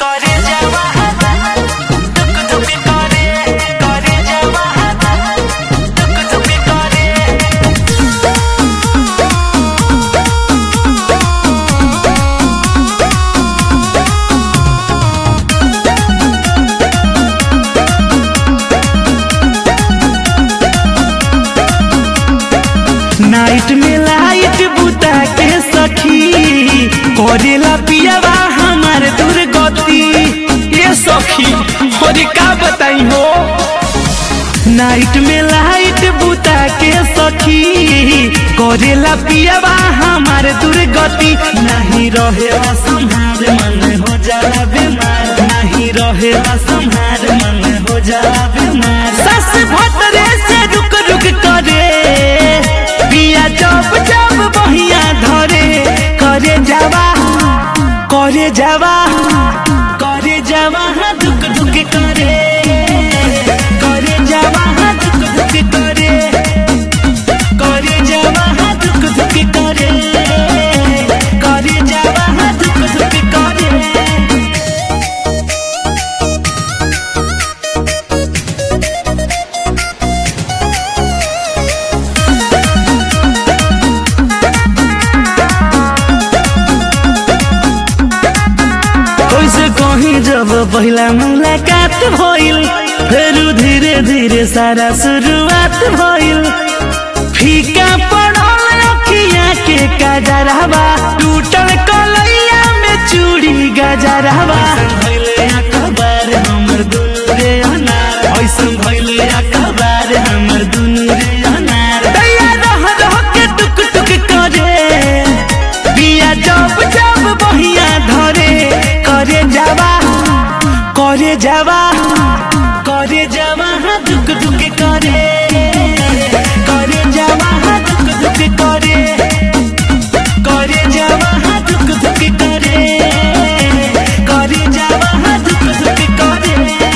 করে যাওয়া টুক টুকি করে করে যাওয়া টুক টুকি করে नाइट में लाइट बुता के सखी करेला पियावा हमार दुर्गति ये सखी और का बताई हो नाइट में लाइट बुता के सखी करेला पियावा हमार दुर्गति नहीं रहेला संहार मन हो जाला बीमार नहीं रहेला संहार मन हो जाला बीमार सस भतरे से रुक रुक करे पिया जब जब बहिया धरे करे जावा करे जावा करे जावा हाँ दुख दुख करे करे जावा हाँ दुख दुख करे करे जावा हाँ दुख दुख करे करे जावा हाँ दुख दुख करे कैसे कहीं जब पहला मुलाकात भइल फिर धीरे धीरे सारा शुरुआत भइल फीका पड़ल अखिया के गजरवा टूटल कलैया में चूड़ी गजरवा भइले अखबार हमर दुनु रे अनार ऐसन भइले अखबार हमर दुनु रे अनार दैया रह रह के टुक टुक करे पिया जब जब बहिया धरे करे जावा करे जावा करे जावा हाँ दुख दुख करे करे जावा हाँ दुख दुख करे करे जावा हाँ दुख दुख करे करे जावा हाँ दुख दुख करे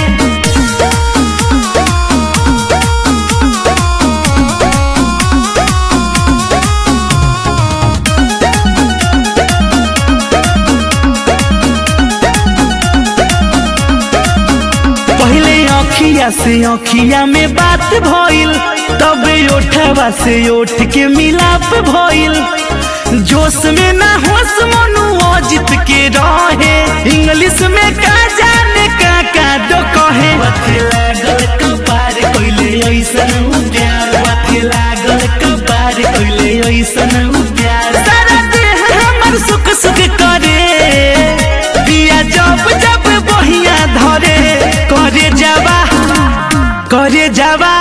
पहले अखिया से अखिया में बात भइल तब ओठवा से ओठ के मिलाप भइल जोश में ना होश मनु अजित के रहे इंग्लिश में का जाने का का दो कहे बाते लागल कपार कइले ऐसन उ प्यार बाते लागल कपार कइले ऐसन उ प्यार सारा देह हमर सुख सुख करे पिया जब जब बहिया धरे करे जावा करे जावा